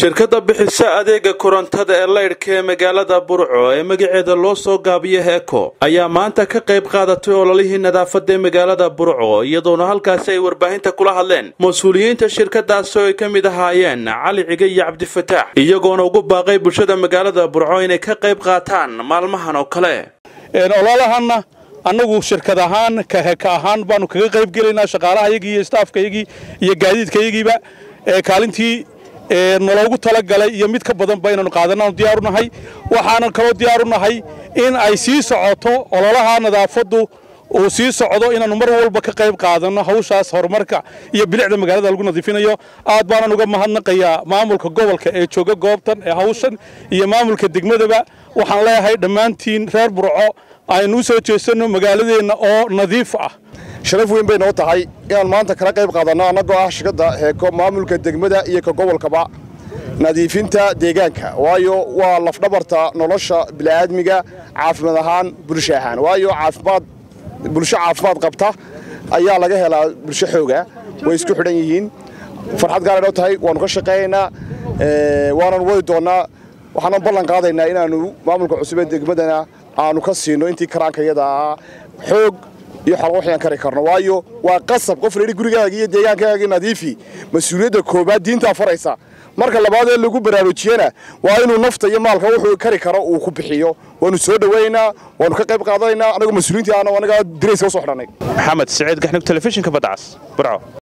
shirkadda bixisa adeega korontada ee laydhka ee magaalada burco ee magaceeda loo soo gaabiyo heeko ayaa maanta ka qayb qaadatay ololihii nadaafadda ee magaalada burco iyadoona halkaasi ay warbaahinta kula hadleen mas-uuliyiinta shirkadaasi oo ay ka mid ahaayeen cali cige iyo cabdifataax iyagoona ugu baaqay bulshada magaalada burco inay ka qayb qaataan maalmahan oo kale ololahanna annagu shirkad ahaan ka heka ahaan baanu kaga qayb gelaynaa shaqaalahayagii iyo staafkayagii iyo gaadiidkayagiiba kaalintii naloogu talagalay iyo mid ka badanba inaanu qaadanaanu diyaaru nahay waxaanan kaloo diyaaru nahay in ay sii socoto ololaha nadaafaddu uu sii socdo inaannu mar walba ka qayb qaadanno hawshaas horumarka iyo bilicda magaalada lagu nadiifinayo aad baanan uga mahadnaqayaa maamulka gobolka ee jooga goobtan ee hawshan iyo maamulka degmadaba waxaan leeyahay dhammaantiin reer burco aynu u soo jeesanno magaaladeenna oo nadiif ah sharaf weyn bay noo tahay inaan maanta kala qayb qaadanno annagoo ah shirkadda heeko maamulka degmada iyo ka gobolkaba nadiifinta deegaanka waayo waa lafdhabarta nolosha bini'aadmiga caafimaad ahaan bulsho ahaan waayo caafimaad bulsho caafimaad qabta ayaa laga helaa bulsho xooga way isku xidhan yihiin farxad gaara noo tahay waannu ka shaqaynaynaa waanan wadi doonnaa waxaanan ballan qaadaynaa inaannu maamulka cusub ee degmadana aanu ka siino intii karaankayada ah xoog iyo xalqo waxyaan kari karno waayo waa qasab qof layidhi gurigaaga iyo deegaankaaga nadiifi mas-uuliyadda koobaad diintaa faraysa marka labaad ee lagu baraarujiyana waa inuu nafta iyo maalka wuxuu kari karo uu ku bixiyo waanu soo dhowaynaynaa waanu ka qayb qaadanaynaa annagu mas-uuliyiintii aana anagaa dirayska usoo xidhannay maxamed siciid gaxnug telefishinka badcas burco